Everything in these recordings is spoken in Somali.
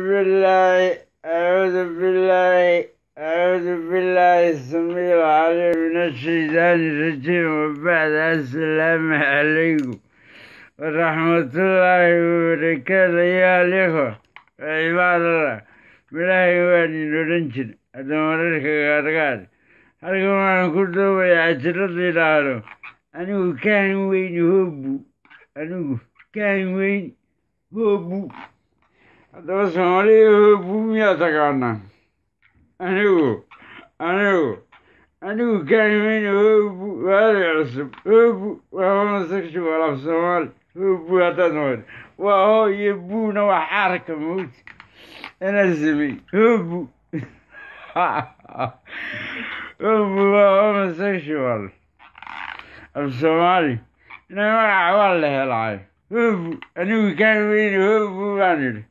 بالله أعوذ بالله أعوذ بالله السميع العليم من الشيطان الرجيم وبعد السلام عليكم ورحمة الله وبركاته يا الإخوة عباد الله بالله واني نرنشن هذا مررك غارغار halkan waxaan ku doobayaa cashiradii dhaaro anigu kaan weyn hoobu anigu kaan weyn hoobu haddaba soomaaliya hoobu miyaa taqaanaa anigu anigu anigu kaan weyn hoobu waali cusub hoobu waa homosexual af soomaali hoobu haddaad noqon waa hoo iyo buuna waa xaarka mawti inaa samey hoobu hoobu waa homosexual af soomaali ina magaca waa la helaayo hoobu anigu kaan weyn hoobu baan idhi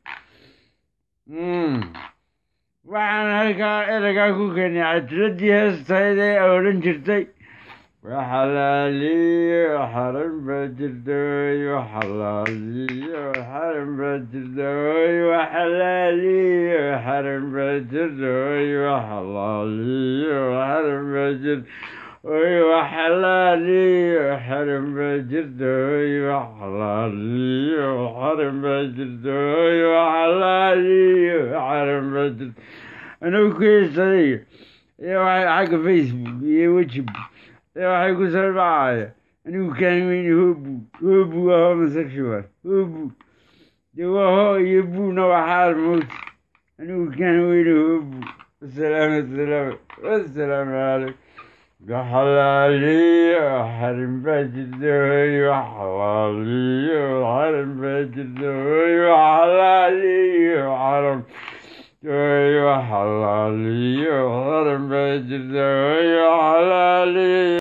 waxaan halkaa eragaa ku keenay cajiradii heestayd ee odhan jirtay waxalaaliyo xaran baa jirta way waxalaaliyo xaran baa jirta way waxalaaliyo xaran baa jirta way waxalaaliyo xaran baa jirta way waxalaaliyo xaran baa jirta way waxalaaliyo xaran baa jirta way waxalaaliyo xaran baa jirta anigu ku heesaday iyo waxay xagga facebook iyo wejibook ee waxay ku soo dhacaya anigu kaan weyne hoobu hoobu waa homosexual hoobu dee waa hoo iyo buuna waa xaar mawti anigu kaan weyne hoobu wasalaam wasalaam wasalaamu calaykum waxalaaliyo xarin baa jirta hoy waxalaaliyo xarin baa jirta hoy waxalaaliyo xaram hoy waxalaaliyo xarin baa jirta hoy waxalaaliyo